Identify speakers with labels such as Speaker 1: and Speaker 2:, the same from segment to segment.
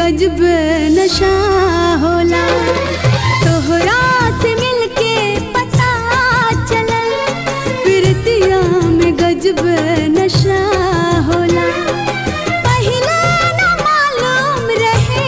Speaker 1: गजब नशा होला तोहरा से मिलके पता चलल प्रीतिया में गजब नशा होला पहिले न मालूम रहे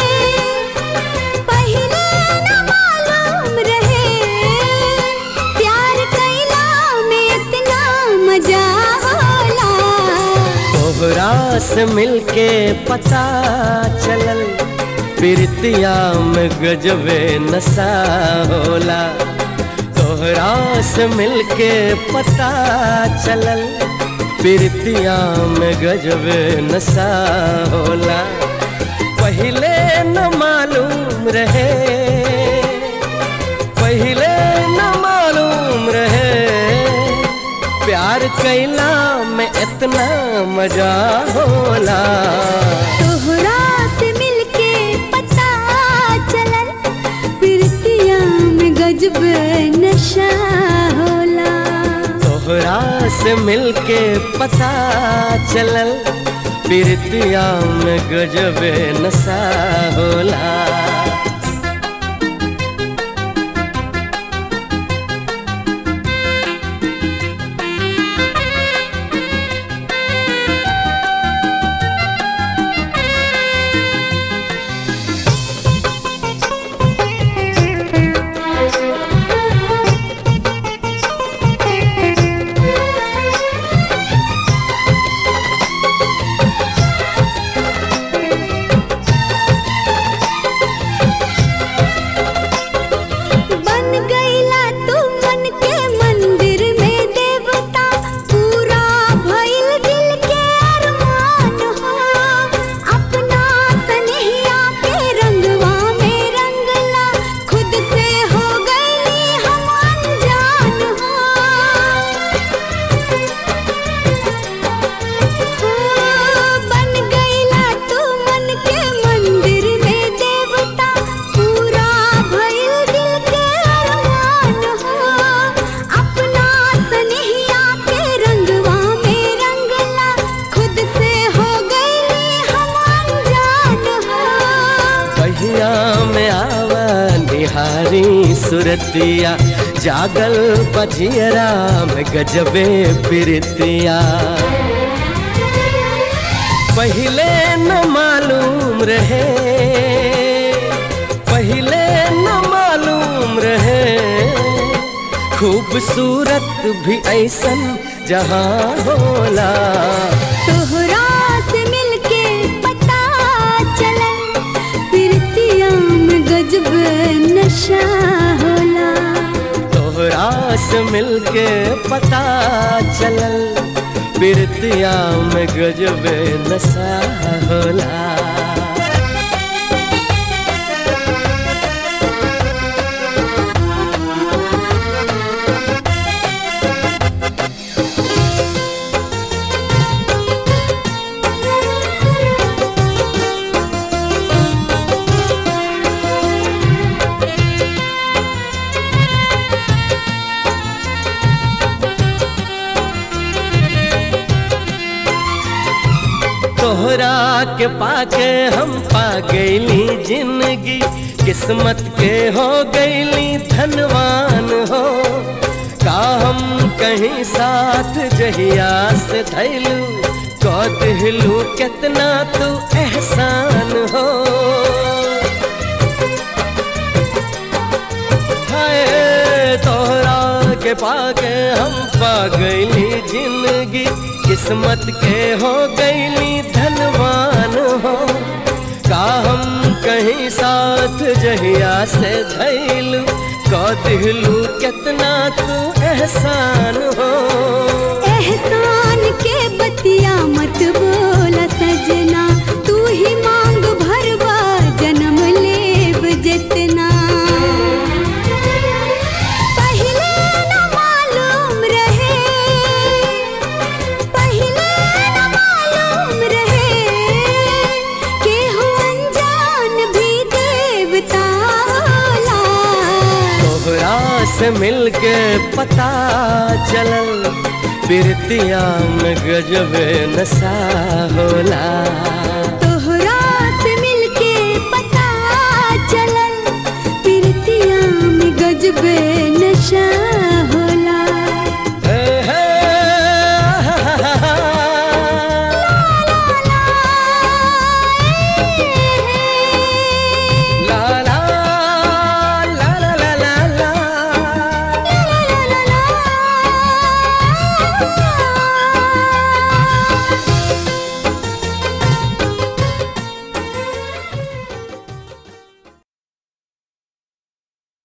Speaker 1: पहिले न मालूम रहे प्यार कैला में इतना मजा होला
Speaker 2: तोहरा से मिलके पता चलल प्रीतिया में गजबे नशा होला तोहरा से मिलके पता चलल प्रीतिया में गजबे नशा होला पहिले न मालूम रहे पहिले न मालूम रहे प्यार कैला में इतना मजा होला
Speaker 1: तोहरा से मिलके पता चलल प्रीतिया में गजब नशा होला
Speaker 2: तोहरा से मिलके पता चलल प्रीतिया में गजबे नशा होला
Speaker 1: बन गईला तू मन के मंदिर में देवता पूरा भइल दिल के अरमान हो अपना सनहिया के रंगवा में रंगला खुद से हो गईली हम अनजान हो बन गईला तू मन के मंदिर में देवता पूरा भइल दिल के अरमान हो अपना सनहिया के रंगवा में रंगला खुद से हो गईली हम अनजान हो
Speaker 2: पहिया में आवा निहारी सुरतिया जागल बजियरा में गजबे प्रीतिया पहिले न मालूम रहे पहिले न मालूम रहे खूबसूरत भी ऐसन जहाँ होला
Speaker 1: तोहरा से मिलके पता चलल प्रीतिया में गजब नशा होला
Speaker 2: तोहरा से मिलके पता चलल प्रीतिया में गजबे नशा होला तोहरा के पाके हम पा गईली जिंदगी किस्मत के हो गईली धनवान हो का हम कहीं साथ जहिया से धैलू कौ दिलू कितना तू एहसान हो हाय तोहरा के पाके हम पा गईली जिंदगी किस्मत के हो गईली धनवान हो का हम कहीं साथ जहिया से धैलू कौ दिलू कितना तू एहसान हो
Speaker 1: एहसान के बतिया मत बोला सजना तू ही मांग भरवा जन्म लेब जितना पहिले न मालूम रहे पहिले न मालूम रहे केहू अनजान भी देवता होला
Speaker 2: तोहरा से मिलके पता चलल प्रीतिया में गजबे नशा होला
Speaker 1: तोहरा से मिलके अजबे नशा